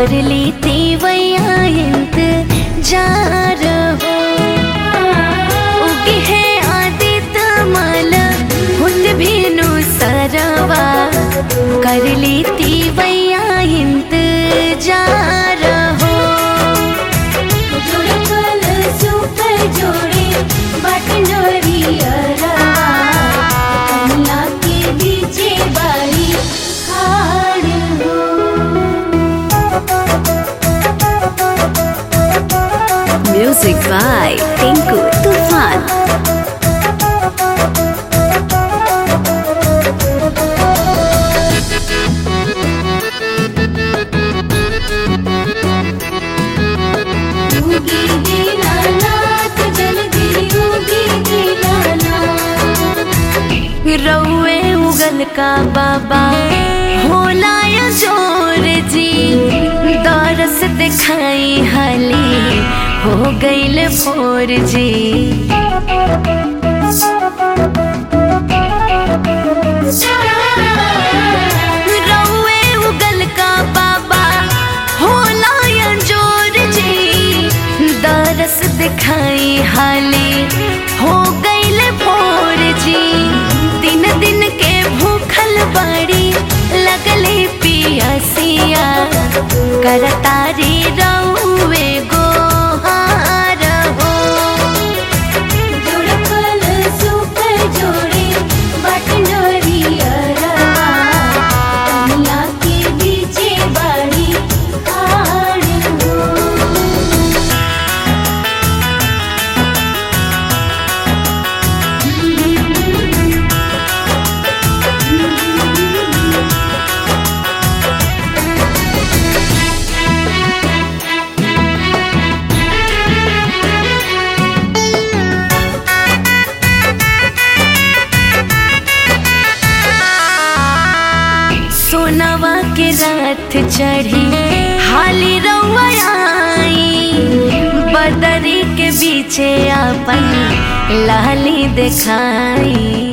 कर ली तीवैया इंतजार हो उगे है आदित्य माल हुत भीनु सरवा कर ली तीवैया इंतजार हो जोड़कल सुपर जोड़े बटनोरी कमला के बीचे बारी खाड़ हो म्यूजिक बाय टिंकू तूफान उगी दीनानाथ जल्दी उगी दीनानाथ रउए उगल का बाबा होला या जोर जी दरस दिखाई हाली हो गईल भोर जी रउए उगल का बाबा होला या जोर जी दरस दिखाई हाली हो गईल भोर जी दिन दिन के भूखल बड़ी लगले पियसिया करतारी रउए गोहार हो जोड़कल सुपर जोड़े बटनोरी कमला के बीचे बारी खाड़ हो सोनवा के रात चढ़ी हाली रउआ आई बदरी के बीचे अपन लाली दिखाई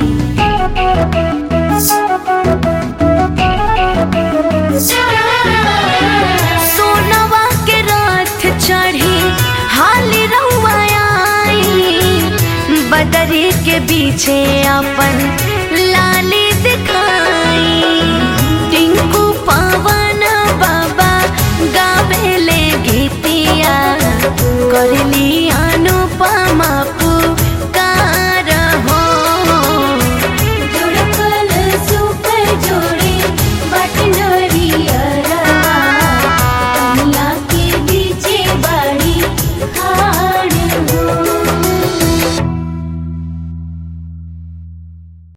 सोनवा के रात चढ़ी हाली रउआ आई बदरी के पीछे अपन लाली दिखाई टिंकू पवन बाबा गावेले गीतिया करली